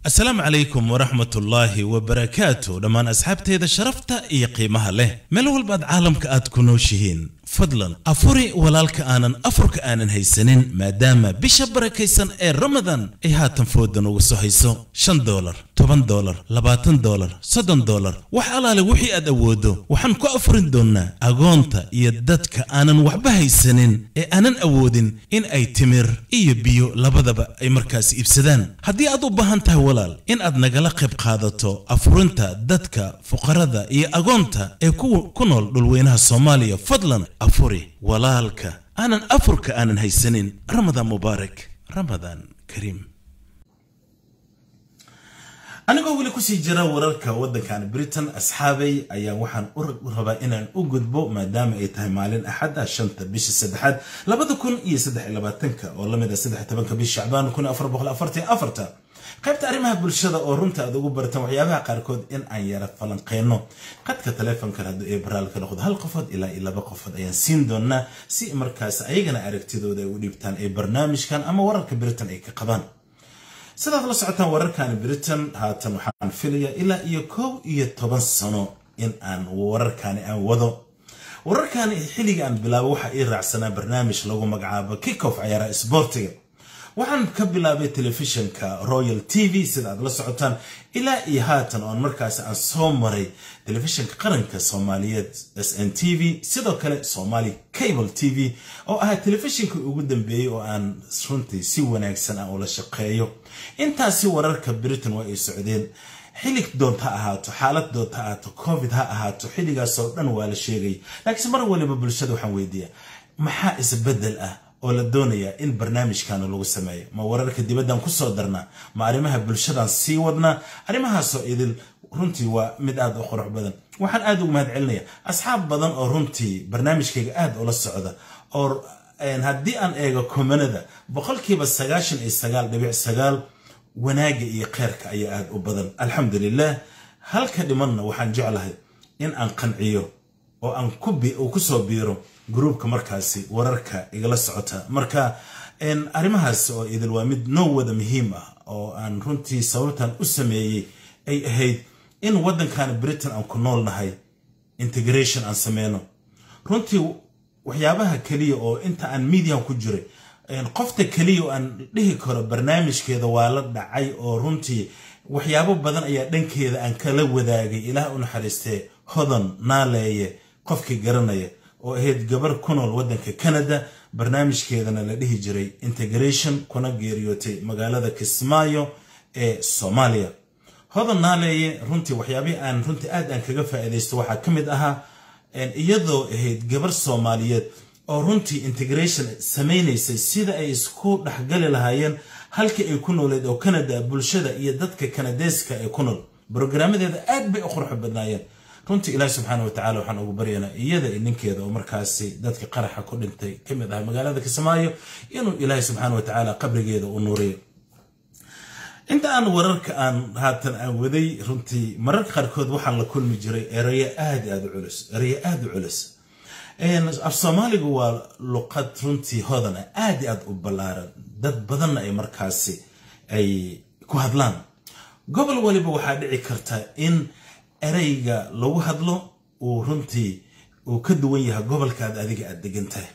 asalaamu calaykum waraxmatullaahi wabarakaatu dhammaan asxaabteeda sharafta iyo qiimaha leh meel walbaad caalamka aad ku nooshihiin fadlan afuri walaalka aanan afurka aanan haysanin maadaama bisha barakaysan ee ramadan ay haatan foodan uga soo hayso shan doolar toban doolar labaatan doolar soddon doolar wax alaale wixii aad awooddo waxaan ku afurin doonnaa agoonta iyo dadka aanan waxba haysanin ee aanan awoodin in ay timir iyo biyo labadaba ay markaas iibsadaan haddii aad u baahan tahay walaal in aad nagala qayb qaadato afurinta dadka fuqarada iyo agoonta ee ku nool dhulweynaha soomaaliya fadlan afuri walaalka aanan afurka aanan haysanin ramadaan mubaarak ramadaan kariim anigoo weli kusii jira wararka waddankan britain asxaabay ayaa waxaan u rabaa inaan u gudbo maadaama ay tahay maalin axad ah shanta bisha saddexaad labada kun iyo saddex iyo labaatanka oo lamid ah saddex tobanka bisha shacbaan kun afar boqol afartan afarta qaybta arrimaha bulshada oo runta aad ugu baratan waxyaabaha qaarkood in aan yara falanqeyno qadka taleefonkan hadduu ee baraal ka noqdo hal qofood ilaa iyo laba qofood ayaan siin doonaa si markaas ayagana aragtidooda ay u dhiibtaan ee barnaamijkan ama wararka britain ay ka qabaan sidaad la socotaan wararkan britain haatan waxaan filaya ilaa iyo kow iyo toban sano in aan wararkani aan wado wararkani xilliga aan bilaabo waxaa ii raacsanaa barnaamij lagu magacaabo kickoff cayaaraha isboortiga waxaan ka bilaabay telefishinka royal t v sida aad la socotaan ilaa iyo haatan oon markaas aan soo maray telefishinka qaranka soomaaliyeed s n t v sidoo kale somali cable t v oo ahaa telefishinkii ugu dambeeyey oo aan runtii si wanaagsan aan ula shaqeeyo intaasi wararka britain waa ay socdeen xillig doonta ha ahaato xaalad doonta ha ahaato covid ha ahaato xilligaasoo dhan waa la sheegay laakiinse mar waliba bulshada waxaan weydiiyaa maxaa isbedel ah oo la doonayaa in barnaamijkan lagu sameeyo ma wararka dibaddan kusoo darnaa ma arrimaha bulshadan sii wadnaa arrimahaasoo idil runtii waa mid aad u qurux badan waxaan aad ugu mahad celinaya asxaab badan oo runtii barnaamijkayga aad ula socda oo haddii aan eego komanada boqolkiiba sagaashan iyo sagaal dhibic sagaal wanaaga iyo kheyrka ayaa aad u badan alxamdulilah halka dhimanna waxaan jeclahay in aan qanciyo oo aan kusoo biiro gruubka markaasi wararka igala socota marka arrimahaas oo idil waa mid noo wada muhiim ah oo aan runtii sababtan u sameeyey ay ahayd in waddankan britain aan ku nool nahay integration aan sameyno runtii waxyaabaha keliya oo inta aan median ku jiray qofta keliya oo aan dhihi karo barnaamijkeeda waa la dhacay oo runtii waxyaabo badan ayaa dhankeeda aan kala wadaagay ilaah u naxariistee hodan naaleeye qofkii garanaya oo ahayd gabar ku nool waddanka canada barnaamijkeedana la dhihi jiray integration kuna geeriyootay magaalada kismaayo ee soomaaliya hodan naaleeye runtii waxyaabihii aan runtii aad aan kaga faa'iidaysto waxaa ka mid ahaa iyadoo ahayd gabar soomaaliyeed oo runtii integration samaynaysay sida ay isku dhexgali lahaayeen halkii ay ku nooleed oo canada bulshada iyo dadka kanadeeska ee ku nool brograamadeeda aad bay u qurxo badnaayeen runtii ilaahi subxaana wa tacala waxaan ugu baryaynaa iyada iyo ninkeeda oo markaasi dadka qaraxa ku dhintay ka mid ah magaalada kismaayo inuu ilaahi subxaana wa tacaala qabrigeeda u nuuriyo inta aan wararka aan haatan aan waday runtii mararka qaarkood waxaan la kulmi jiray erayo aad aad u culus erayo aad u culus af soomaaligu waa luqad runtii hodana aad aad u ballaaran dad badanna ay markaasi ay ku hadlaan gobol waliba waxaa dhici karta in ereyga lagu hadlo uu runtii uu ka duwan yahay gobolkaad adiga aad degan tahay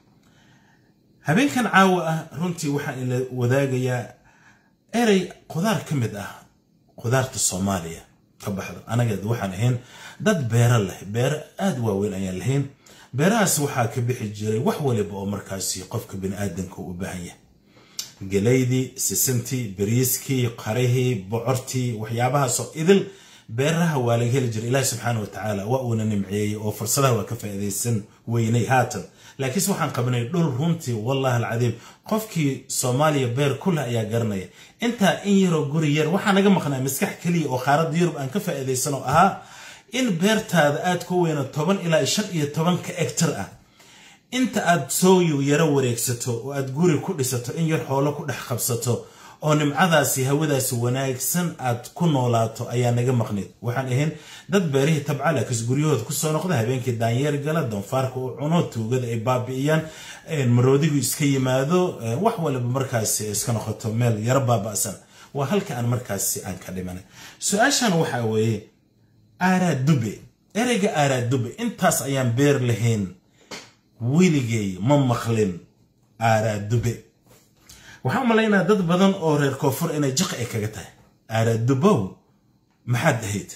habeenkan caawa ah runtii waxaan ila wadaagayaa erey qudaar ka mid ah qudaarta soomaaliya ka baxdo anageed waxaan ahayn dad beero leh beero aada waaweyn ayaan lahayn beerahaas waxaa ka bixi jiray wax waliba oo markaasi qofka biniaadanka u baahan yahay gelaydii sisintii bariiskii qarihii bocortii waxyaabahaasoo idil beeraha waa laga heli jiray ilaahi subxaana wa tacaala waa uuna nimceeyey oo fursadaha waa ka faa'iidaysan weynay haatan laakiinse waxaan qabnay dhul runtii wallahi alcadiim qofkii soomaaliya beer kuleh ayaa garanaya intaa in yaroo guri yar waxaa naga maqnaa maskax keliya oo qaaradda yurub aan ka faa'iidaysan oo ahaa in beertaada aad ku weyno toban ilaa shan iyo tobanka egtar ah inta aad sooyu yaro wareegsato oo aad guri ku dhisato in yar xoolo ku dhex qabsato oo nimcadaasi hawadaasi wanaagsan aad ku noolaato ayaa naga maqnid waxaan ahayn dad beerihii tabcala kas guryahooda kusoo noqda habeenkii daanyeer gala doonfaarka uu cuno tuugada ay baabi'iyaan maroodigu iska yimaado wax waliba markaasi iska noqoto meel yaro baaba'san waa halka aan markaasi aan ka dhimanay su-aashan waxaa weeye aaraadube ereyga aaraadube intaas ayaan beer lahayn weligay ma maqlin aaraadube waxaan umalaynaa dad badan oo reer koonfur inay jiq ay kaga tahay aaraadubow maxaad ahayd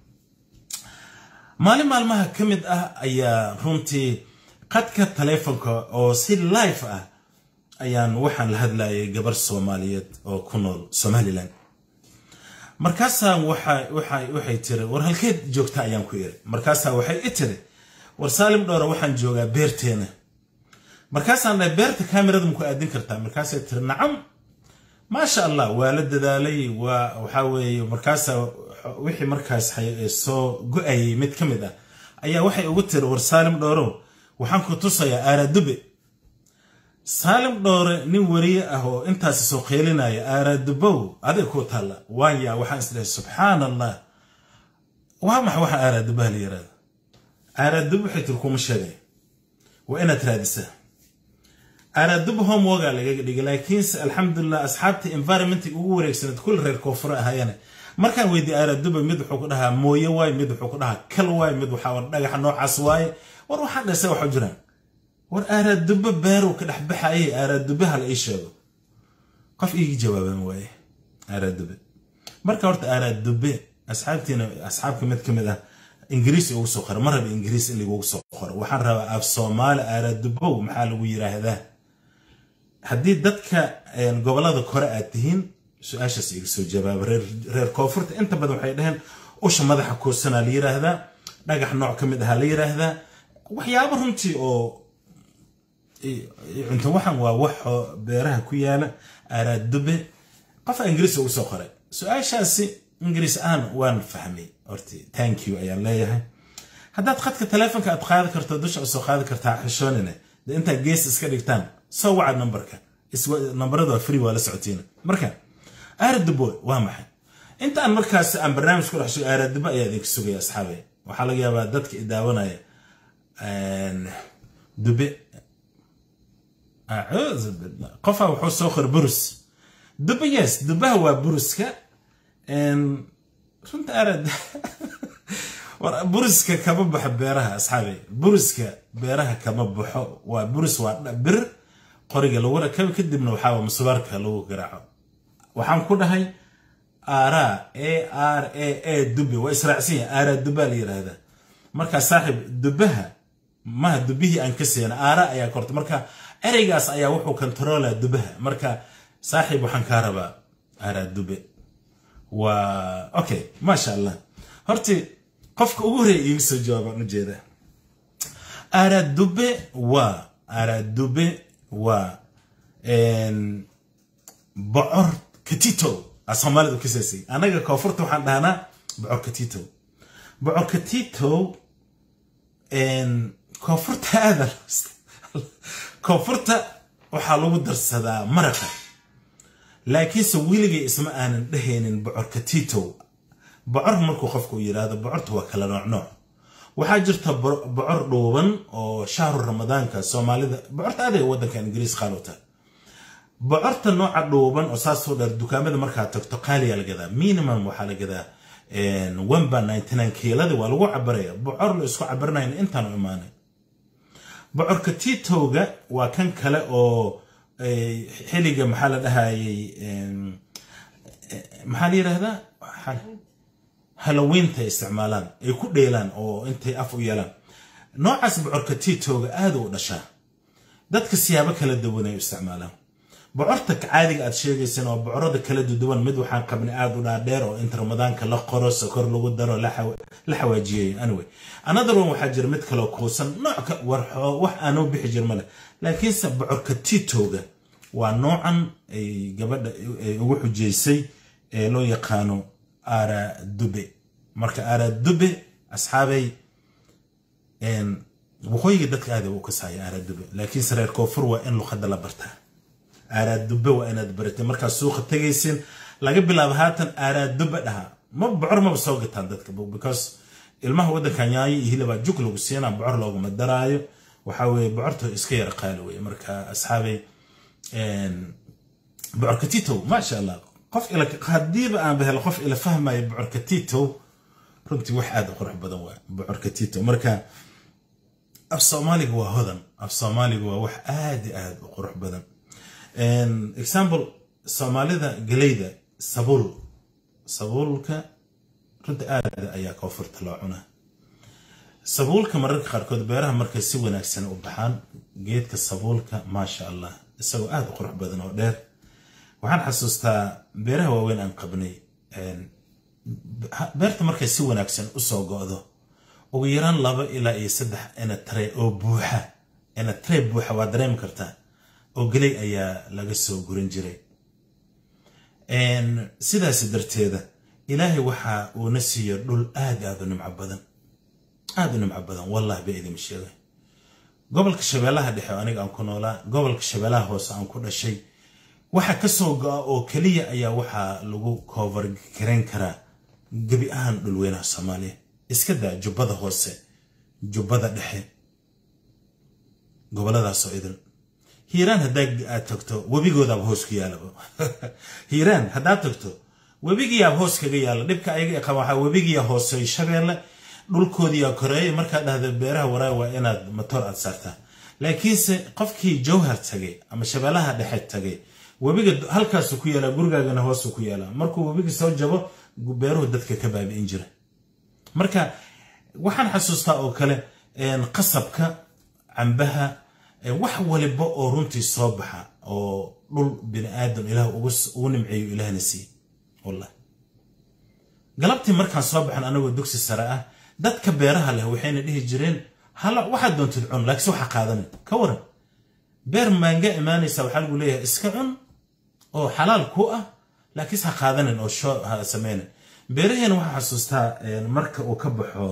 maalin maalmaha ka mid ah ayaa runtii qadka taleefonka oo si life ah ayaan waxaan la hadlayay gabar soomaaliyeed oo ku nool somalilan markaasaa waxay tiri war halkeed joogta ayaan ku iri markaasaa waxay i tiri war saalim dhowra waxaan joogaa beerteena markaasaan dhahay beerta kamerada maku aadin kartaa markaasay tiri nacam maasha allah waa la dadaalay waa waxaa weeye markaasa wixii markaas soo go-ayay mid ka mid ah ayaa waxay ugu tiri war saalim dhowrow waxaan ku tusayaa aaraadube saalim dhowre nin wariye ah oo intaasi soo qeylinaya aaraadubow aday ku taalla waaya waxaan isdhahay subxaan allah waa maxa waxa aaraadubaha la yirahda aaraadub waxay tiri kuma sheegay waa inaad raadisaa aaraadub homewoga lagaga dhigay laakiinse alxamdulilah asxaabta environmenta ugu wareegsaneed kulli reer koonfure ahaayane markaan weydiye aaraaduba mid wuxuu ku dhahaa mooye waaye mid wuxuu ku dhahaa kal waaye mid waxaa dhagaxa noocaas waaye war waxaan dhasa waxa jiraan war aaraaduba beerow ka dhex baxayay aaraadubaha la ii sheego qof iigi jawaaban waaye aaraadube marka horta aaraadube asxaabtiina asxaabka mid ka mid ah ingiriis ugu soo qora ma raba ingiriis in lagugu soo qoro waxaan rabaa af soomaali aaraadubow maxaa lagu yiraahdaa haddii dadka gobolada kore aad tihiin su-aashaas iga soo jawaaba reer koonfurta inta badan waxay dhaheen usha madaxa kuursanaa la yiraahdaa dhagax nooc ka mid ahaa la yiraahdaa waxyaabo runtii oo cunto waxan waa wax beeraha ku yaala aaraadube qofa ingiriis ugu soo qoray su-aashaasi ingiriis ahaan waan fahmay horti thank you ayaan leeyahay haddaad khadka taleefonka aad qaadi karto dusha usoo qaadi kartaa xishoonine dee intaad gees iska dhigtaan soo wacad nambarka nambarada waa free waa la socotiina marka aaradubo waa maxay inta aan markaas aan barnaamij ku dhex sugo aaradubo ayaa idinka sugaya asxaabay waxaa laga yaabaa dadka i daawanaya dube acuudu billah qofaa wuxuu soo qor burus dube yes dubaha waa buruska runta aarad buriska kama baxo beeraha asxaabay buriska beeraha kama baxo waa buris waa bir qoriga lagu rakabo kadibna waxaa musubaarka lagu garaaco waxaan ku dhahay aaraa a r a a dube waa israacsan yahay aaraa dubaa la yiraahdaa marka saaxiib dubaha maha dubihii aan ka seena aaraa ayaa korta marka ereygaas ayaa wuxuu kontaroolaa dubaha marka saaxiib waxaan kaa rabaa aaraa dube waa okay maasha allah horti qofka ugu horreeya iiga soo jawaabaan ujeeda aradube waa aradube waa bocor katito a soomaalida u kasaasay annaga koonfurta waxaan dhahnaa bocor katito bocor katito koonfurta aada koonfurta waxaa lagu darsadaa maraqa laakiinse weligay isma aanan dhehaynin bocor katito bocor markuu qofku yidhaahdo bocorta waa kala nooc nooc waxaa jirta bocor dhuuban oo shahru ramadaanka soomaalida bocorta aday waddanka ingiriis qaalota bocorta nooca dhuuban oo saasoo dheer dukaamada markaa tagto qaaliyaa la gadaa minimum waxaa la gadaa wemba ninety nine kiilada waa lagu cabaraya bocor la isku cabarinayn intaan u imaanay bocorka titowga waa kan kale oo xiliga maxaa la dhahayay maxaa la yidhahdaa haloweynta isticmaalaan ay ku dheelaan oo intay af u yeelaan noocaas bocorka titowga aada u dhashaa dadka siyaabo kala duwan ay u isticmaalaan bocorta caadiga aad sheegayseen oo bocorada kala duwan mid waxaan qabnay aada u dhaadheer oo inta ramadaanka la qoro sokor lagu daro la xawaajiyey anyway another one waxaa jira mid kaloo kuusan noocka warxoo wax aanoo bixi jir male laakiinse bocorka titowga waa noocan ay gabadha ay ugu xujaysay ee loo yaqaano aradube marka aradube asxaabay waqooyiga dadka aada u kasaya aradube laakiinse reer koonfur waa in luqada la bartaa aaraadube waa inaad baratay markaad suuqa tegaysin laga bilaabo haatan aaraadube dhaha ma bocor maba soo gataan dadka because ilmaha waddanka nyaayo iyo hilibaa juk lagu siinaa bocor looguma daraayo waxaa weeye bocorta iska yara qaali weye marka asxaabay bocorka titow maasha allah qof ila haddiiba aanba helo qof ila fahmaya bocorka titow runtii wax aada u qurux badan waa bocorka titow marka af soomaaliga waa hodan af soomaaliga waa wax aada i aada u qurux badan example soomaalida galeyda sabuul sabuulka runta aada ayaa koonfurta loo cunaa sabuulka mararka qaarkood beeraha markay si wanaagsan u baxaan geedka sabuulka maasha allah isagoo aada u qurux badan oo dheer waxaan xasuustaa beeraha waaweyn aan qabnay beerta markay si wanaagsan usoo go'do ugu yaraan laba ilaa iyo saddex enatre oo buuxa enatre buuxa waa dareemi kartaa oo geley ayaa laga soo gurin jiray sidaas darteeda ilaahay waxa uuna siiyo dhul aad aad u nimco badan aada u nimco badan wallahi ba idin sheegay gobolka shabeellaha dhexe aniga aan ku noolaa gobolka shabeellaha hoose aan ku dhashay waxa ka soo go'a oo keliya ayaa waxaa lagu koovar garayn karaa gebi ahaan dhulweynaha soomaaliya iska daa jubbada hoose jubbada dhexe goboladaasoo idin hiiraan haddaa aad tagto webigoodaaba hoos ku yaalaba hiiraan haddaad tagto webigiyaaba hoos kaga yaala dhibka ayaga qaba waxaa webigiya hoosey shabeelle dhulkoodiyaa koreeya markaad dhahda beeraha waraay waa inaad matoor aad saartaa laakiinse qofkii jawhar tagay ama shabeellaha dhexe tagay webiga halkaasu ku yaalaa gurigaagana hoosu ku yaalaa markuu webiga soo jabo beeruhu dadka ka baabi'in jira marka waxaan xasuustaa oo kale qasabka cambaha wax waliba oo runtii soo baxa oo dhul bini aadam ilaah ugu nimceeyo ilaahna siiye wallah galabtii markaan soo baxan anagoo dugsi sare ah dadka beeraha leh waxayna dhihi jireen hala waxaad doontid cun laakiinse waxa qaadanin ka waran beer maanga imaanaysa waxaa lagu leeyahay iska cun oo xalaal ku ah laakiinse ha qaadanin oo shoo ha sameynin beeraheena waxaa xasuustaa marka uu ka baxo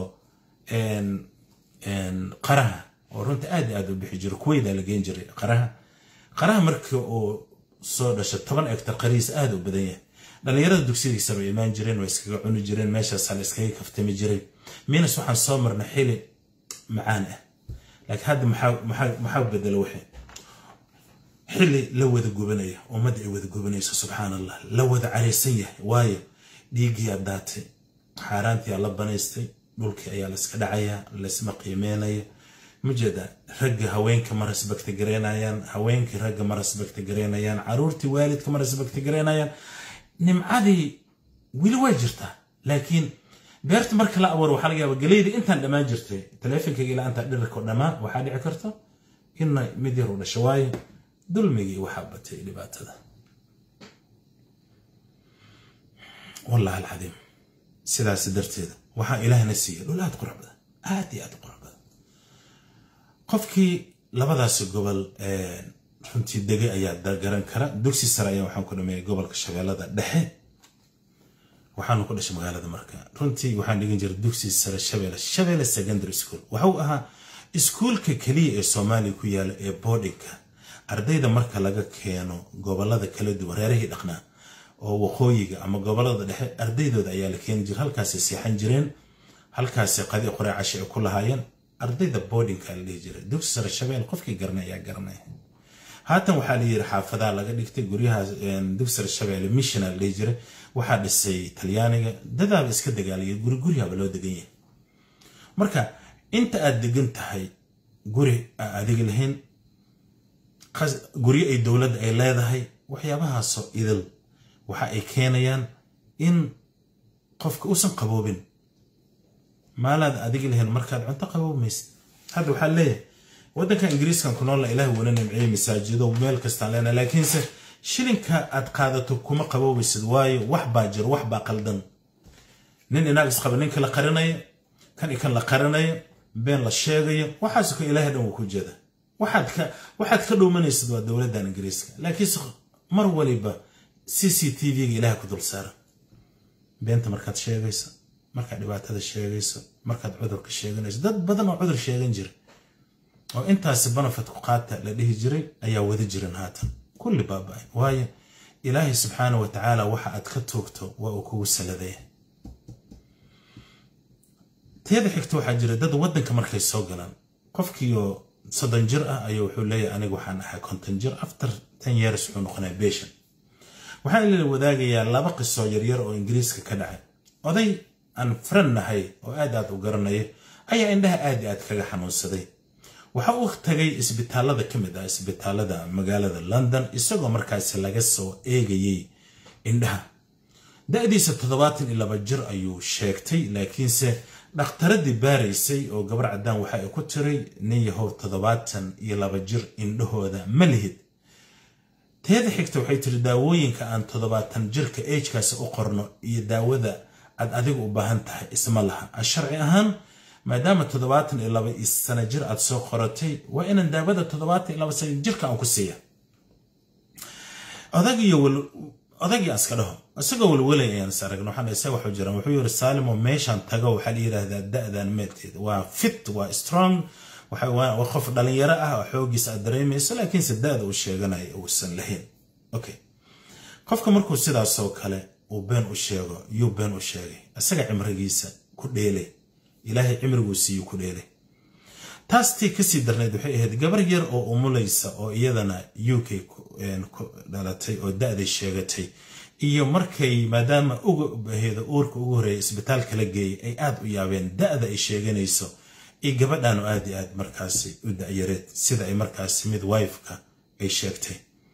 qaraha oo runta aad aad u bixi jiro kuweydaa la geen jiray qaraha qaraha marka uu soo dhasho toban egtar qarihiis aada u badan yahay dhallinyarada dugsidiisa bay imaan jireen way iskaga cuni jireen meeshaasa la iskaga kaftami jiray minas waxaan soo marna xili macaan ah laakiin hadda maxaa bedela waxay xili la wada gubanaya ummadda ay wada gubanayso subxaan allah la wada caraysan yahay waayo dhiiggiyaa daatay xaaraantii aa la banaystay dhulkii ayaa layska dhacayaa laysma qiimeynaya mujeeda ragga haweenka ma rasbagta garaynayaan haweenkii ragga ma rasbagta garaynayaan caruurtii waalidka ma rasbagta garaynayaan nimcadii weli waa jirtaa laakiin beerta marka la abuuro waxaa laga yaaba galeydii intaan dhammaan jirtay taleefonkayga ilaa intaa dhirirko dhammaan waxaa dhici karta inna mid yar u dhasho waayo dulmigii waxaa batay dhibaatada wallahi alcadiim sidaas darteeda waxaa ilaahna siiya dhul aad qurux badan aad iyo aad u qurux badan qofkii labadaasi gobol runtii degay ayaa garan kara dugsi sare ayaa waxaan ku dhameeyay gobolka shabeellada dhexe waxaanu ku dhashay magaalada marka runtii waxaan dhigan jiray dugsi sare shabeelle shabeelle secondary school waxuu ahaa iskuulka keliya ee soomaaliya ku yaala ee boardingka ardayda marka laga keeno gobolada kala duwan reerihii dhaqnaa oo waqooyiga ama gobolada dhexe ardaydooda ayaa la keeni jira halkaasay seexan jireen halkaasay qadi qoree cashe ay ku lahaayeen ardayda boardingka la dhihi jiray dugsi sare shabeel qofkii garanay ayaa garanay haatan waxaa la yiri xaafadaa laga dhigtay guryaha dugsi sare shabeelle missiona la dhihi jiray waxaa dhisay talyaaniga dadaaba iska dagaalaya guri guryaaba loo degan yahay marka inta aad degan tahay guri aa adiga lahayn guryo ay dowladda ay leedahay waxyaabahaasoo idil waxa ay keenayaan in qofka uusan qaboobin maalaad adiga lahayn markaad cunto qaboobaysid hadda waxaa leeyahay waddanka ingiriiskan ku noolla ilaah wana nimceeyey masaajido meel kastaan leenahay laakiinse shilinka aad qaadato kuma qaboobaysid waayo wax baa jiro wax baa qaldan nin inaag isqaba ninka la qarinayo kan ikan la qarinayo been la sheegayo waxaas ka ilaahay dhan wuu ku jeeda waxaad ka dhuumanaysid waa dowladdan ingiriiska laakiinse mar waliba c c t v-ga ilaah ku dul saara beenta markaad sheegayso markaad dhibaatada sheegayso markaad cudurka sheeganayso dad badan oo cudur sheegan jira oo intaasi banafit ku qaata la dhihi jiray ayaa wada jiran haatan kulli baaba-ay waayo ilaahay subxaana wa tacaala waxa aad ka toogto waa uu kugu saladaya teeda xigta waxaa jira dad waddanka markay soo galaan qofkiioo soddon jir ah ayuu wuxuu leeyahay aniga waxaan ahay konton jir after ten years wuxuu noqonaya beshan waxaan ila wadaagayaa laba qisoo yaryar oo ingiriiska ka dhacay oday aan faran nahay oo aad aad u garanaya ayaa indhaha aad i aad kaga xanuunsaday waxa uu tagay isbitaalada ka mid ah isbitaalada magaalada london isagoo markaasi laga soo eegayey indhaha da-diisa toddobaatan iyo laba jir ayuu sheegtay laakiinse dhakhtaradii baaraysay oo gabar caddaan waxa ay ku tiray nin yahow toddobaatan iyo laba jir indhahooda ma lihid teeda xigta waxay tiri daawooyinka aan toddobaatan jirka agekaasi u qorno iyo daawada aad adiga u baahan tahay isma laha sharci ahaan maadaama toddobaatan iyo laba sano jir aad soo qoratay waa inaan daawada toddobaatan iyo laba sano jirka aan ku siiya odagii aska dhaho isagoo walwalay ayaan is aragna waxaan isaga waxu jiran wuxuu yiri saalimo meeshaan tago waxaa la yidhaahdaa da-dan meelteed waa fit waa strong waa qof dhalinyaro ah oo xoogiisa aad dareemayso laakiinse da-da uu sheeganaya uusan lahayn okay qofka markuu sidaasoo kale uu been u sheego yuu been u sheegay isaga cimrigiisa ku dheelay ilaahay cimriguu siiyu ku dheelay taas tii kasii darnayd waxay ahayd gabar yar oo umulaysa oo iyadana u k ku dhalatay oo da-day sheegatay iyo markay maadaama ugaheeda uurka ugu horreeya isbitaalka la geeyay ay aad u yaabeen da-da ay sheeganayso iyo gabadhaanu aad i aad markaasi u da-yareed sida ay markaasi mid wifeka ay sheegtay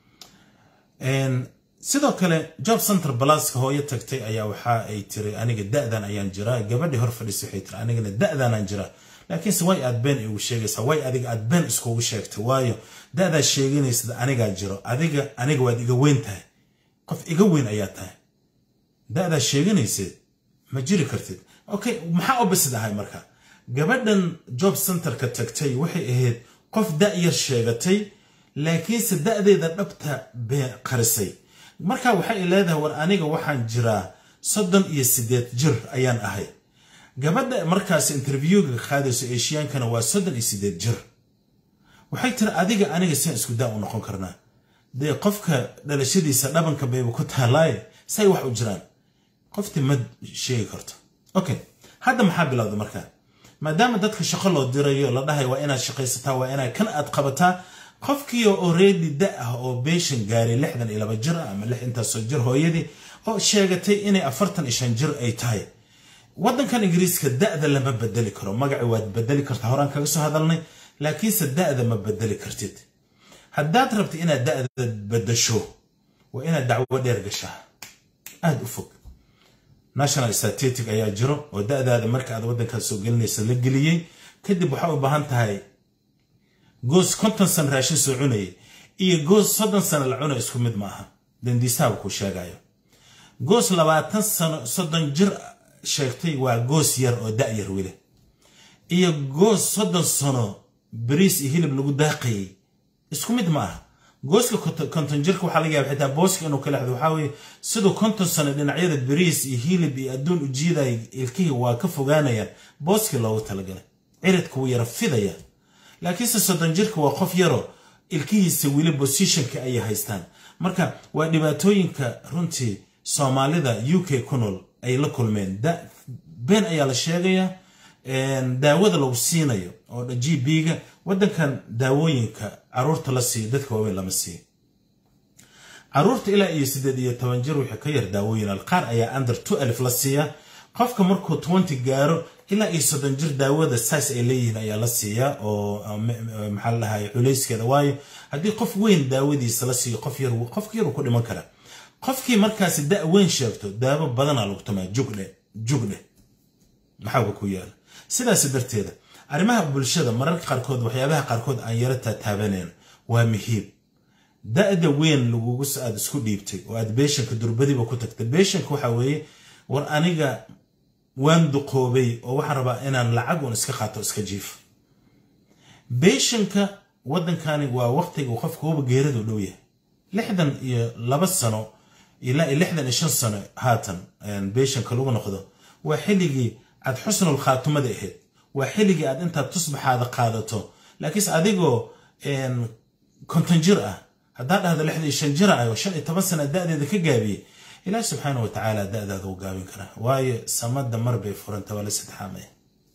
sidoo kale job center balaska hooyo tagtay ayaa waxa ay tiri aniga da-dan ayaan jiraa gabadhii hor fadhiisay waxay tiri anigana da-danaan jiraa laakiinse way aad been igu sheegaysaa way adiga aad been iskugu sheegtay waayo da-daad sheeganaysad anigaa jiro adiga aniga waad iga weyn tahay qof iga weyn ayaa tahay da-daad sheeganayseed ma jiri kartid okay maxaa obasid ahay marka gabadhan job centerka tagtay waxay ahayd qof da-yar sheegatay laakiinse da-deeda dhabta bee qarisay marka waxay leedahay war aniga waxaan jiraa soddon iyo siddeed jir ayaan ahay gabadha markaas interviewga qaadayso eeshiyaankana waa soddon iyo siddeed jir waxay tiri adiga aniga sian isku daa u noqon karnaa dee qofka dhalashadiisa dhabanka bayba ku taalaaye say wax u jiraan qoftii ma sheegi karto okay hadda maxaa bilowda markaa maadaama dadka shaqo loo dirayo la dhahay waa inaad shaqaysataa waa inaad kan aad qabataa qofkii already da ah oo beeshan gaaray lixdan iyo laba jir ah ama lix intaasoo jir hooyadii oo sheegatay inay afartan iyo shan jir ay tahay waddankan ingiriiska da-da lama bedeli karo magaci waad bedeli kartaa horaan kaga soo hadalnay laakiinse da-da ma bedeli kartid haddaad rabta inaad da-da bedasho waa inaad dacwo dheer gashaa aada u fog national statetic ayaa jiro oo da-daada marka aad waddankaas soo gelinaysa la geliyey kadib waxaa u baahan tahay goos konton sano raashin soo cunayay iyo goos soddon sano la cunay isku mid ma aha dandiistaaba kuu sheegayo goos labaatan sano soddon jir sheegtay waa goos yar oo da-yar weli iyo goos soddon sano bariis iyo hilib lagu daaqayay isku mid ma aha gooska konton jirka waxaa laga yaaba xitaa booska inuu ka lexdo waxaa weeye siduu konton sano dhinacyada bariis iyo hilib iyo adduun u jiidaya ilkihii waa ka fogaanayaan booskii loogu talagalay ciridka wuu yara fidaya laakiinse soddon jirka waa qof yaroo ilkihiisa weli bosishonka ayay haystaan marka waa dhibaatooyinka runtii soomaalida u k ku nool ay la kulmeen been ayaa la sheegayaa daawada lagu siinayo oo g b-ga waddankan daawooyinka caruurta la siiyo dadka waaweyn lama siiyo caruurta ilaa iyo siddeed iyo toban jir wixii ka yar daawooyin qaar ayaa under two alif la siiyaa qofka markuu twenty gaaro ilaa iyo soddon jir daawada saas ay leeyihiin ayaa la siiyaa oo maxaa la dhahay culayskeeda waayo haddii qof weyn daawadiisa la siiyo qof yar qofka yar uu ku dhiman karaa qofkii markaasi da weyn sheegto daawo badanaa lagu tumaa jugdhe jugdhe maxaaba ku yaala sidaas darteeda arrimaha bulshada mararka qaarkood waxyaabaha qaarkood aan yaro taataabaneen waa muhiim da-da weyn lagugu aad isku dhiibtay oo aad beeshanka durbadiba ku tagtay beeshanka waxa weeye war aniga waan duqoobay oo waxaan rabaa inaan lacag uun iska qaato iska jiif beeshanka waddankani waa waqtiga uu qofka huba geeradu dhow yahay lixdan iyo laba sano ilaa iyo lixdan iyo shan sano haatan beeshanka lagu noqdo waa xilligii aad xusnul khaatumada ahayd waa xilligii aad intaad tusbaxaada qaadato laakiinse adigoo konton jir ah haddaad dhahdo lixdan iyo shan jir ah oo shan iyo toban sana da-deeda ka gaabiyey ilaah subxaana wa tacaala da-daada u gaabin karaa waayo samada mar bay furanta waa la sadxaamaya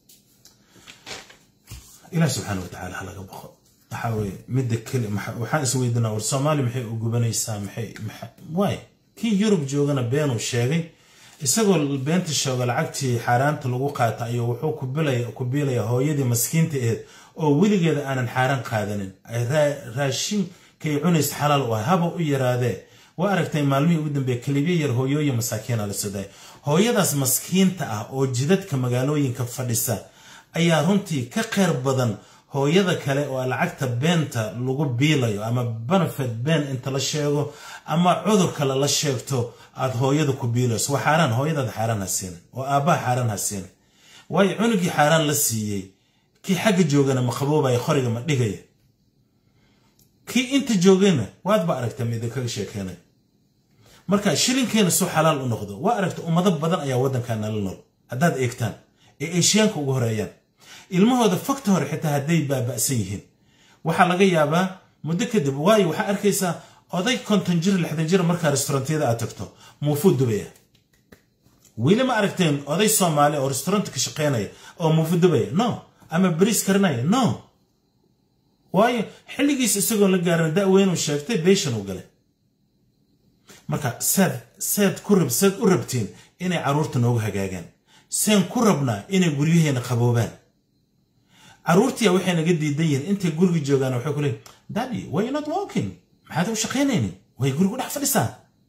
ilaah subxaana wa tacaala ha laga baqo waxaa weye midda keli waxaan is weydinaa war soomaali maxay u gubanaysaa maxay waay kii yurub joogana beenuu sheegay isagoo beenta sheego lacagtii xaaraanta lagu qaata ayuu wuxuu ku biilaya hooyadii maskiinta aheyd oo weligeeda aanan xaaraan qaadanin raashinkay cunaysa xalaal u ah haba u yaraadee waa aragtay maalmihii ugu dambeeye kalibyo yar hooyooyin masaakiina la soday hooyadaas maskiinta ah oo jidadka magaalooyinka fadhisa ayaa runtii ka kheyr badan hooyada kale oo lacagta beenta lagu biilayo ama benefit been inta la sheego ama cudur kale la sheegto aad hooyada ku biilayso waa xaaraan hooyadaada xaaraan ha siinin oo aabbaha xaaraan ha siinin waayo cunugii xaaraan la siiyey kii xagga joogana ma qaboobaya qoriga ma dhigaya kii inta joogayna waadba aragta ma idinkaga sheekeynay marka shilinkeena suu xalaal u noqdo waa aragta ummado badan ayaa waddankan nala nool haddaad eegtaan ee eeshiyaanka ugu horeeyaan ilmahooda fogta hore xitaa hadday baaba'san yihiin waxaa laga yaabaa muddo kadib waayo waxaa arkaysaa oday konton jir lixdan jir markaa restaurantyada aad tagto muufuu dubaya weli ma aragteen oday soomaali oo restaurant ka shaqeynaya oo muufu dubaya no ama bariis karinaya no waayo xilligiis isagoo la gaarin da'weynuu sheegtay beeshan uu galay marka saad saad ku rab saad u rabtiin inay carruurta noogu hagaagaan seen ku rabnaa inay guryaheena qaboobaan carruurtiya waxay naga diidan yihiin intay guriga joogaan waxay ku leeyiin daddy why you not walking maxaad u shaqaynaynin way gurigu dhex fadhisaa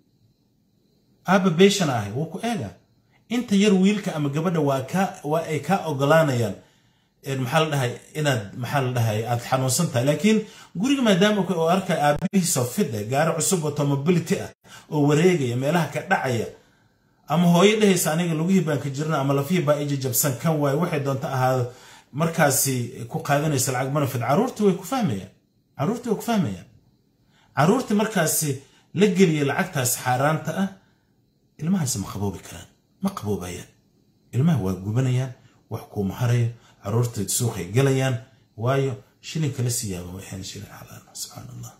aaba beeshana ahay wuu ku eega inta yar wiilka ama gabadha waa kaa waa ay kaa ogolaanayaan maxaa la dhahay inaad maxaa la dhahay aad xanuunsan tahay laakiin guriga maadaama oo arkay aabihiisoo fid ah gaari cusub oo mobility ah oo wareegaya meelaha ka dhacaya ama hooyo dhehaysa aniga lugihii baan ka jirna ama lafihii baa ija jabsan kan waayo waxay doonta ahaado markaasi ku qaadanaysa lacag manafid carruurtii way ku fahmayaan carruurtii way ku fahmayaan carruurtii markaasi la geliya lacagtaas xaaraanta ah ilmahaasi ma qaboobi karaan ma qaboobayaan ilmaha waa gubanayaan wax kuuma harayo carruurta suuqay galayaan waayo shilinka la siiyaaba way ahayn shilin xalaal subxaan allah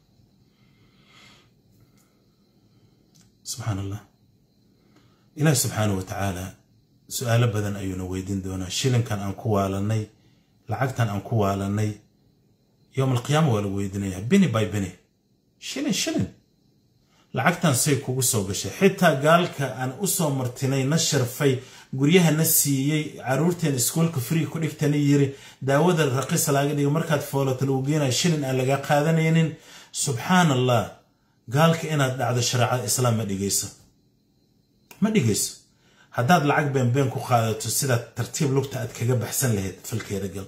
subxaan allah ilaahi subxaana wa tacaala su-aalo badan ayuuna weydiin doonaa shilinkan aan ku waalanay lacagtan aan ku waalanay yowm alqiyaama waa lagu weydiinaya bini by bini shilin shilin lacagtan say kugu soo gashay xitaa gaalka aan u soo martinay na sharfay guryaha na siiyey carruurteen iskuolka free ku dhigtana yiri daawada raqis laaga dhigo markaad foolato lagu geenayo shilin aan laga qaadanaynin subxaan allah gaalka inaad dhacdo shareecada islaam ma dhigayso ma dhigayso haddaad lacag beenbeen ku qaadato sidaad tartiib lugta aad kaga baxsan lahayd falkeeda gal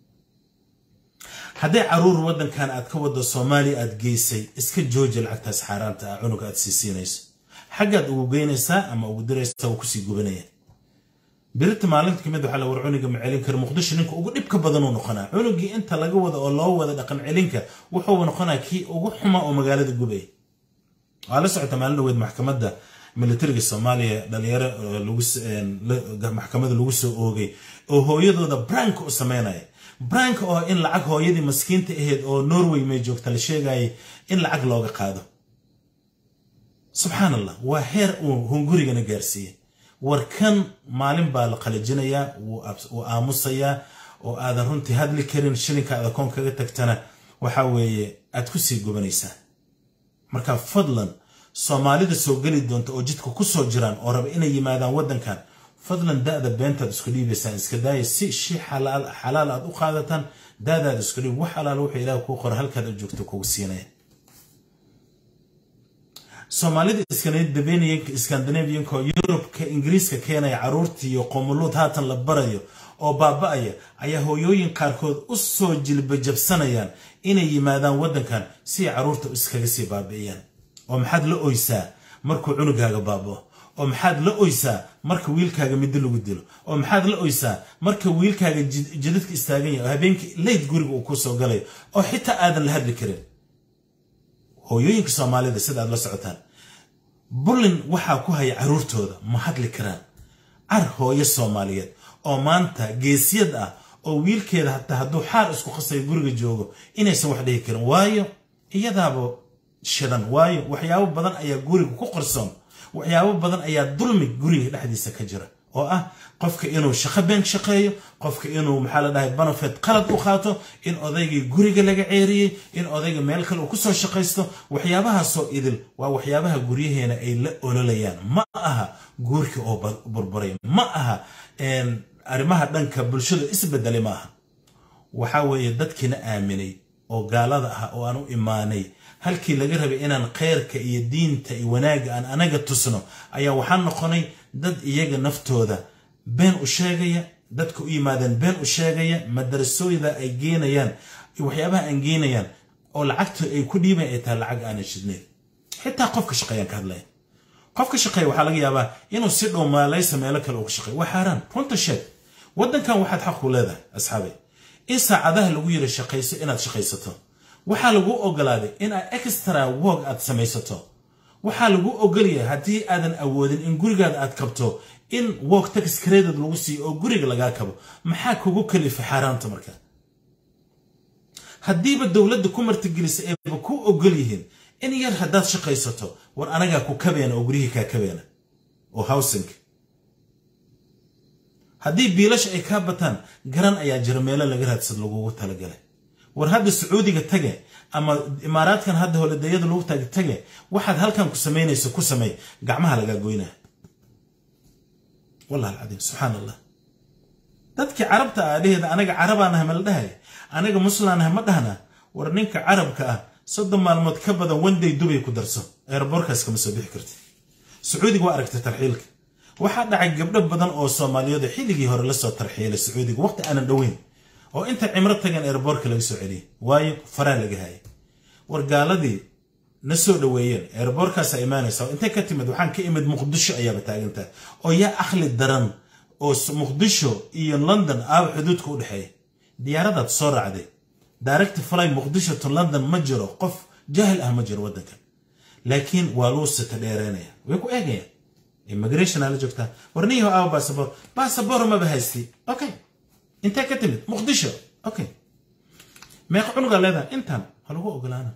hadday caruur waddankan aad ka waddo soomaaliya aad geysay iska jooji lacagtaas xaaraanta ah cunuga aad sii siinayso xaggaad ugu geynaysaa ama ugu diraysaa wuu kusii gubanaya birita maalinta kamid waxaa la war cuniga ma celin kara muqdisho ninka ugu dhibka badanuu noqonaa cunugii inta laga wada oo loo wada dhaqan celinka wuxuuba noqonaa kii ugu xuma oo magaalada gubay waa la socota maalin dhaweed maxkamadda militariga soomaaliya dhalinyaro maxkamada lagu soo oogay oo hooyadooda brank u sameynaya brank oo in lacag hooyadii maskiinta ahayd oo norway may joogta la sheegayay in lacag looga qaado subxaan allah waa heer uu hungurigana gaarsiiyey war kan maalin baa la qalajinayaa wuu aamusayaa oo aadan runtii hadli karin shilinka aad akoon kaga tagtana waxa weeye aad ku sii gubanaysaa marka fadlan soomaalida soo geli doonta oo jidka ku soo jiraan oo raba inay yimaadaan waddankan fadlan da'da beentaad isku dhiibaysaan iska daaya si shi xalaal aad u qaadataan da'daad isku dhiib wax alaala wuxuu ilaah kuu qora halkaad u joogto kugu siinaya soomaalida iskandinabiyanka oo yurubka ingiriiska keenaya carruurtii iyo qomuluud haatan la barayo oo baaba'aya ayaa hooyooyin qaarkood u soo jilbajabsanayaan inay yimaadaan waddankan si ay carruurta iskaga sii baabi'iyaan oo maxaad la oysaa markuu cunugaaga baaba'o oo maxaad la oysaa marka wiilkaaga middo lagu dilo oo maxaad la oysaa marka wiilkaaga jidadka istaagan yahay oo habeenkii leyd guriga uu ku soo galayo oo xitaa aadan la hadli karin hooyooyinka soomaalida sida aad la socotaan bullin waxaa ku haya carruurtooda ma hadli karaan car hooyo soomaaliyeed oo maanta geesiyad ah oo wiilkeeda hataa hadduu xaar isku qasayo guriga joogo inaysan wax dhihi karin waayo iyadaaba shidan waayo waxyaabo badan ayaa guriga ku qarsoon waxyaabo badan ayaa dulmi guriga dhexdiisa ka jira oo ah qofka inuu shaqo been shaqeeyo qofka inuu maxaa la dhahay banafed qalad u qaato in odaygii guriga laga ceeriyey in odayga meel kale uu kusoo shaqaysto waxyaabahaasoo idil waa waxyaabaha guryaheena ay la ololayaan ma aha guurkii oo burburay ma aha arrimaha dhanka bulshadu isbedelay ma aha waxaa weeye dadkiina aaminay oo gaalada ah oo aan u imaanay halkii laga rabay inaan kheyrka iyo diinta iyo wanaagga aan anaga tusno ayaa waxaan noqonay dad iyaga naftooda been u sheegaya dadka u yimaadeen been u sheegaya madarasooyda ay geenayaan waxyaabaha aan geenayaan oo lacagta ay ku dhiibayan ay tahay lacag aanan shidnayn xitaa qofka shaqeeyaan ka hadlaya qofka shaqeeya waxaa laga yaabaa inuu si dhow maalaysa meelo kale uga shaqeeyo waa xaaraan runta sheeg waddankan waxaad xaq ku leedahay asxaabay in saacadaha lagu yiri shaqayso inaad shaqaysato waxaa lagu ogolaaday in aad extra work aad samaysato waxaa lagu ogolyahay haddii aadan awoodin in gurigaada aad kabto in work tax credit lagu siiyo oo guriga lagaa kabo maxaa kugu kalifay xaaraanta marka haddiiba dowladda ku martigelisa ayba ku ogol yihiin in yar haddaad shaqaysato war anagaa ku kabeena oo guryihii kaa kabeena oo howsinka haddii biilasha ay kaa bataan garan ayaa jira meelo laga raadsad lagugu talagalay war hadda sacuudiga tage ama imaaraadkan hadda holidayada lagu taga tage waxaad halkan ku samaynayso ku samey gacmaha lagaa goynaa wallahi alcadiim subxaan allah dadkii carabta ah dhaheeda anaga carabaanahay ma la dhahay anaga muslaanahay ma dhahna war ninka carabka ah soddon maalmood ka badan wanday dubay ku darso eeraboorkaas kama soo bixi karti sacuudiga waa aragtay tarxiilka waxaa dhacay gabdho badan oo soomaaliyeed xilligii hore lasoo tarxiilay sacuudiga waqti aanan dhoweyn oo inta cimro tagan eeraboorka laga soo celiyay waayo faraa laga hayay war gaaladii na soo dhoweeyeen eeraboorkaasaa imaanaysa intay ka timid waxaan ka imid muqdisho ayaaba taagantahay oo yaa akhli daran oo muqdisho iyo london aaba xuduudka u dhexeeya diyaaradaad soo raacday direct fly muqdisho to london ma jiro qof jaahil ah ma jiro waddankan laakiin waa luu sita dheereynaya way ku eegayaan immigration aa la joogtaa warniyaho aawa baasabor baasabor maba haysti okay intee ka timid muqdisho okay meeqa cunugaa leedahay intaan ha lagu ogolaana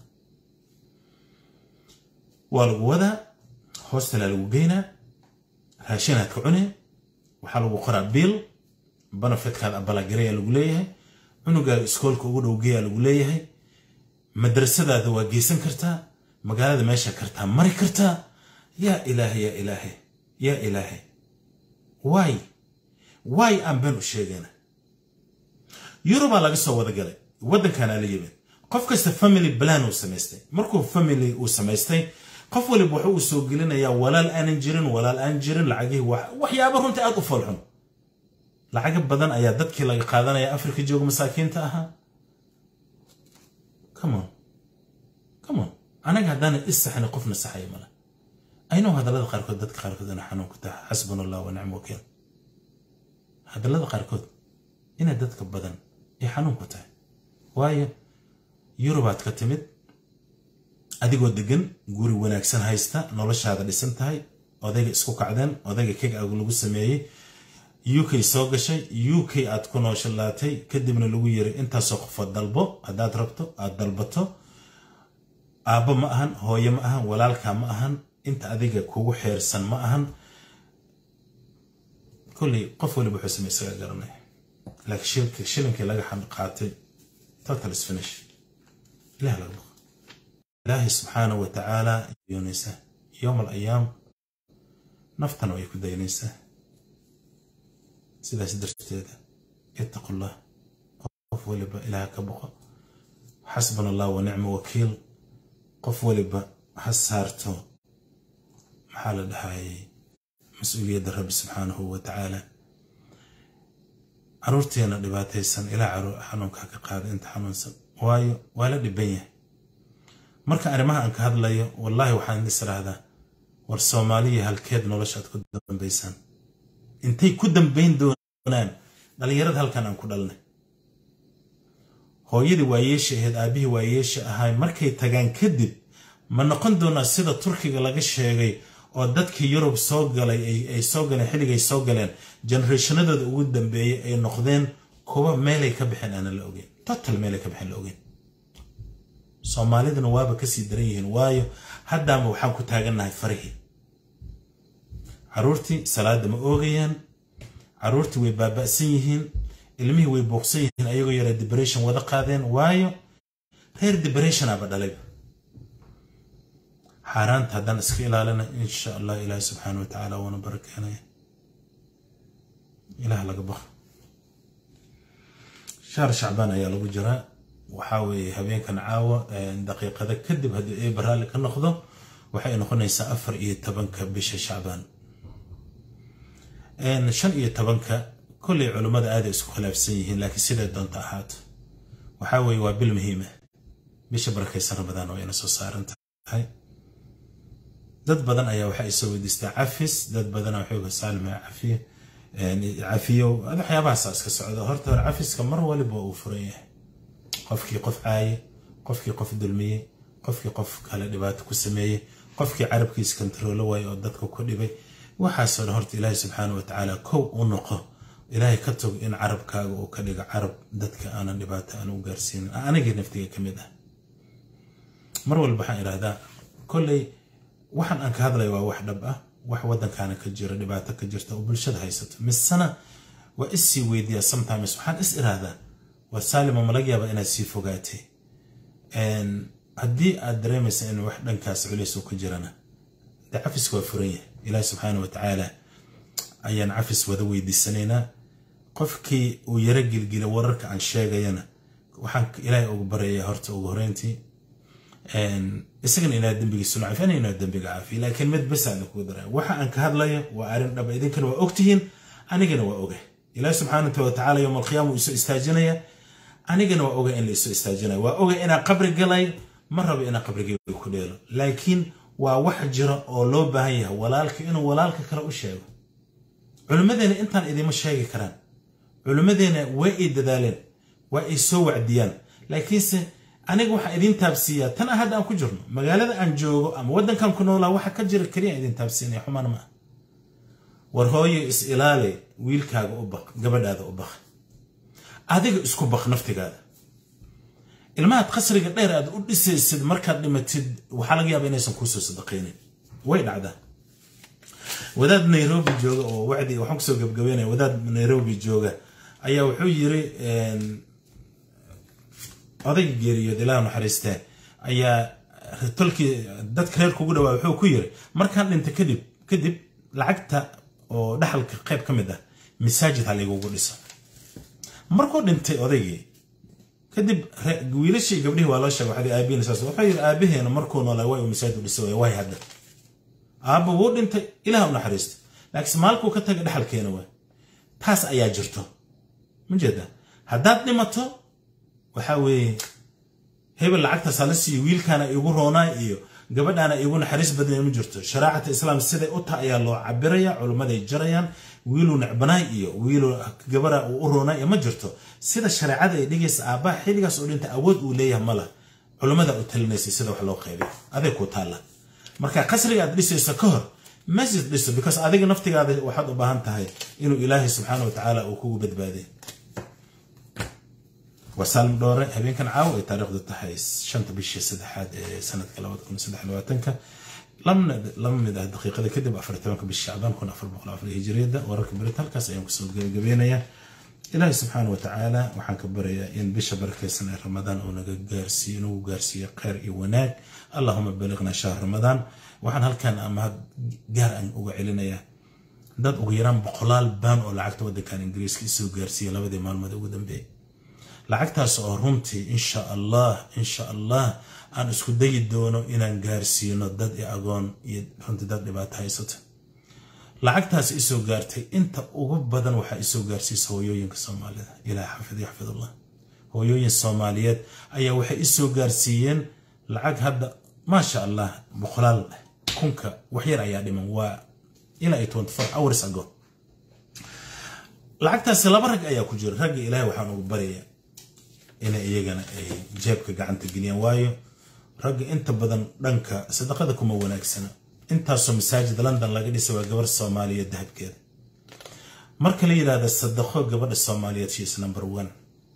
waa lagu wadaa hoostalaa lagu geynaa raashinaad ka cunee waxaa lagu qoraa biil banafitkaada abalagarayaa lagu leeyahay cunugaaga iskoolka ugu dhowgeeyaa lagu leeyahay madrasadaada waa geysan kartaa magaalada meesha kartaa mari kartaa yaa ilaahay yaa ilaahay yaa ilaahay waay waay aan been u sheegayna yurubaa laga soo wada galay waddankaanaa la yimid qof kasta family plan uu samaystay markuu family uu samaystay qof waliba wuxuu uu soo gelinayaa walaal aanan jirin walaal aan jirin lacagihii waxyaaba runta aad u foolxun lacaga badan ayaa dadkii laga qaadanaya afrika jooga masaakiinta ahaa comon comon anaga haddaana issaxni qofna saxaya male aynoo hadallada qaarkood dadka qaarkood ina xanuun ku tahay xasbuna allah wa nicma wakiil hadallada qaarkood inay dadka badan ay xanuun ku tahay waayo yurubaad ka timid adigoo degan guri wanaagsan haysta noloshaada dhisan tahay odayga isku kacdeen odayga keg agu lagu sameeyey u k soo gashay u k aad ku nooshalaatay kadibna lagu yiri intaasoo qofood dalbo haddaad rabto aad dalbato aabbo ma ahan hooye ma ahan walaalkaa ma ahan inta adiga kugu xeersan ma ahan kolley qof waliba wuxuu samey isaga garanay laakiin shilinkii laga qaatay total is finish ilaah laga baqo ilaahay subxaanahu wa tacaala yoonaysaa yowm alayaam naftana way ku daynaysaa sidaas darteeda ittaqullah qof waliba ilaah ka boqo xasbana allah wa nicma wakiil qof waliba ha saarto maxaa la dhahayay mas-uuliyadda rabbi subxaanahu wa tacaala caruurteena dhibaataysan ilaa xanuunka ka qaada inta xanuunsan waayo waa la dhiban yahay marka arrimaha aan ka hadlayo wallaahi waxaan is raahdaa war soomaaliya halkeed noloshaad ku dambaysaan intay ku dambayn doonaan dhallinyarada halkan aan ku dhalnay hooyadii waayeesha ahayd aabbihii waayeesha ahay markay tagaan kadib ma noqon doonaa sida turkiga laga sheegay oo dadkii yurub soo galay ay soo galeen xilligay soo galeen generationadooda ugu dambeeyey ay noqdeen kuwa meelay ka baxeen aanan la ogeyn total meelay ka baxeen la ogeyn soomaaliduna waaba kasii daran yihiin waayo haddaama waxaan ku taagannahay farihii caruurtii salaada ma oogayaan caruurtii way baaba'san yihiin ilmihii way booqsan yihiin ayagoo yara deberation wada qaadeen waayo reer deberetionaba dhalayba xaaraanta haddaan iska ilaalina insha allah ilaahi subxaana wa tacaala waana barakeenaya ilaah laga baqo shahr shacbaan ayaa lagu jiraa waxaa weeye habeenkan caawa daqiiqada kadib haddii eeba raalli ka noqdo waxay noqonaysaa afar iyo tobanka bisha shacbaan shan iyo tobanka kolley culummada aaday isku khilaafsan yihiin laakiin siday doonta ahaato waxaa weeye waa bil muhiima bisha barakaysan ramadaan oo ina soo saaran tahay dad badan ayaa waxaa isoo weydiistaa cafis dad badana waxooga saalima cafiye cafiyo waxyaabahaasa iska socda horta hore cafiska mar waliba uu furan yahay qofkii qof caaye qofkii qof dulmiyey qofkii qof kale dhibaato ku sameeyey qofkii carabkiisa kontaroolo waaye oo dadka ku dhibay waxaasoo dhan horta ilaahay subxaana wa tacaala kow u noqo ilaahay ka tog in carabkaaga uu ka dhigo carab dadka aanan dhibaato aan u gaarsiinin anigii naftiga ka mid ah mar walba waxaan idhahdaa kolley waxaan aan ka hadlaya waa wax dhab ah wax waddankaana ka jira dhibaato ka jirta oo bulshada haysato misena waa issii weydiiyaa sometimes waxaan is idhaahdaa waa saalima malaga yaaba inaad sii fogaatay haddii aad dareemaysa in wax dhankaas culays uu ka jirana dee cafiska waa furan yahay ilaahi subxaana wa tacaala ayaan cafis wada weydiisanaynaa qofkii uu yaro gilgila wararka aan sheegayana waxaan ilaahay ugu baryayaa horta ugu horeyntii isagana inaa dembigiisu la cafi ana inaa dembiga caafiya laakiin mid bas aan kugu daraa waxa aan ka hadlayo waa arrin dhaba idinkana waa ogtihiin anigana waa oga ilaahi subxaana wa tacaala yowma alqiyaama uu isoo istaajinaya anigana waa oga in la isoo istaajinayo waa oga inaa qabri galay ma rabo inaa qabrigeyga ku dheelo laakiin waa wax jira oo loo baahan yahay walaalka inuu walaalka kale u sheego culimmadeena intaan idima sheegi karaan culimmadeena way ay dadaaleen waa ay soo wacdiyaan laakiinse aniga waxaa idiin taabsiiyaa tan ah hadda aan ku jirno magaalada aan joogo ama waddankan ku noolaa waxa ka jira keliya idiin taabsiinaya xumaan ma ah war hooyo is ilaali wiilkaaga u baq gabadhaada u baq adiga isku baq naftigaada ilmahaad qasriga dheer aad u dhisaysid markaad dhimatid waxaa laga yaaba inaysan kuusoo sadaqaynin way dhacdaa wadaad nairobi jooga oo wacdi waxaan kusoo gabgabeynaya wadaad nairobi jooga ayaa wuxuu yiri odayga geeriyood ilaah naxariistee ayaa tolkii dadka reer kugu dhawaa wuxuu ku yiri markaan dhinta kadib kadib lacagta oo dhaxalka qayb ka mid ah masaajid ha laygugu dhiso markuu dhintay odaygii kadib wiilashii gabdhihii waa loo sheegay waxdii aabihiina saas wuxuu yiri aabaheena markuu noolaa way uu masaajid u dhisay way hadda aabba wuu dhintay ilaah u naxariista laakiin maalkuu ka taga dhaxalkeena waay taas ayaa jirto ma jeeda haddaad dhimato waxaa weeye hebel lacagtaas hala siiyo wiilkaana igu roonaa iyo gabadhaana igu naxariis badnay ma jirto sharaacata islaam siday u taha ayaa loo cabiraya culimmaday jarayaan wiiluu necbanaay iyo wiiluu gabara uu u roonaa iyo ma jirto sida shareecada ay dhigaysa aabbaha xilligaas oo dhinta awood uu leeyahay mala culimmada u talinaysay sida wax loo qaybiyo aday ku taalla marka qasriga aad dhisayso ka hor masjid dhiso because adiga naftigaada waxaad u baahan tahay inuu ilaahay subxaana wa tacaala uu kugu badbaadiy waa saalm dhoore habeenkan caawa ay taariikhdu tahay shanta bishii saddexaad ee sanadka labada kun saddex labaatanka lama mid ah daqiiqada kadib afar tobanka bishi shacbaan kun afar boqol afar hijriyada wararka berit halkaas ayaan kusoo gabagabeynayaa ilaahay subxaana wa tacaala waxaan ka barayaa in bisha barakaysan ee ramadaan uu naga gaarsiiyo inagu gaarsiiyo kheyr iyo wanaag allahuma baliqna shahr ramadaan waxaan halkan amahad gaar aan uga celinayaa dad ugu yaraan boqolaal baan oo lacagta waddankan ingiriiska isoo gaarsiiya labadii maalmood ugu dambeeyay lacagtaas oo runtii insha allah insha allah aan isku dayi doono inaan gaarsiino dad i agoon iyo runtii dad dhibaato haysata lacagtaas isoo gaartay inta ugu badan waxaa isoo gaarsiisa hooyooyinka soomaalida ilaah xafid yaxfidullah hooyooyin soomaaliyeed ayaa waxay isoo gaarsiiyeen lacag hadda maasha allah boqolaal kunka waxyar ayaa dhiman waa ilaa iyo twenty four hours ago lacagtaasi laba rag ayaa ku jira ragga ilaahay waxaan ugu baryayaa inay iyagana ay jeebka gacanta geliyaan waayo ragga inta badan dhanka sadaqada kuma wanaagsana intaasoo masaajid london laga dhisay waa gabar soomaaliyeed dahabkeeda marka la yidhahda sadaqo gabadha soomaaliyeed she is number one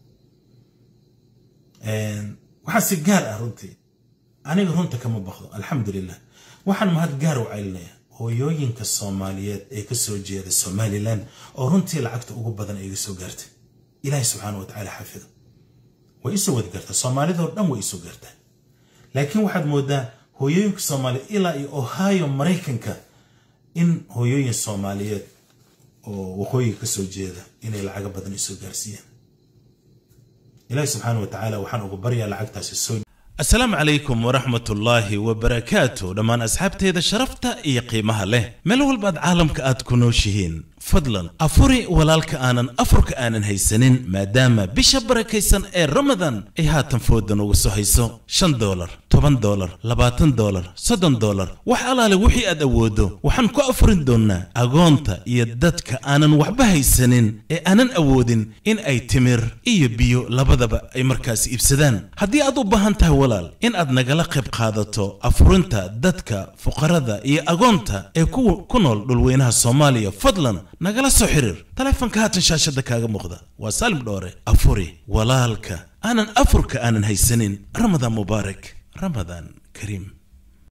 waxaa si gaar ah runtii aniga runta kama baqdo alxamdulilah waxaan mahad gaar u celinaya hooyooyinka soomaaliyeed ee kasoo jeeda somalilan oo runtii lacagta ugu badan ay iga soo gaartay ilaahay subxaana watacaala xafido way isoo wadi gartaa soomaalidoo dhan way isoo gaartaa laakiin waxaad moodaa hooyooyinka soomaaliyeed ilaa iyo ohio maraykanka in hooyooyin soomaaliyeed oo waqooyiga kasoo jeeda inay lacaga badan isoo gaarsiiyeen ilaahay subxaana watacaala waxaan ugu baryaa lacagtaasi soo asalaamu calaykum waraxmat ullaahi wabarakaatu dhammaan asxaabteeda sharafta iyo qiimaha leh meel walbaad caalamka aad ku nooshihiin fadlan afuri walaalka aanan afurka aanan haysanin maadaama bisha barakaysan ee ramadan ay haatan foodan uga soo hayso shan dolar toban dolar labaatan dolar soddon dolar wax alaale wixii aad awooddo waxaan ku afurin doonnaa agoonta iyo dadka aanan waxba haysanin ee aanan awoodin in ay timir iyo biyo labadaba ay markaasi iibsadaan haddii aad u baahan tahay walaal in aad nagala qayb qaadato afurinta dadka fuqarada iyo agoonta ee ku nool dhulweynaha soomaaliya fadlan nagala soo xiriir taleefanka haatan shaashadda kaaga muuqda waa saalim dhoore afuri walaalka aanan afurka aanan haysanin ramadaan mubaarak ramadaan kariim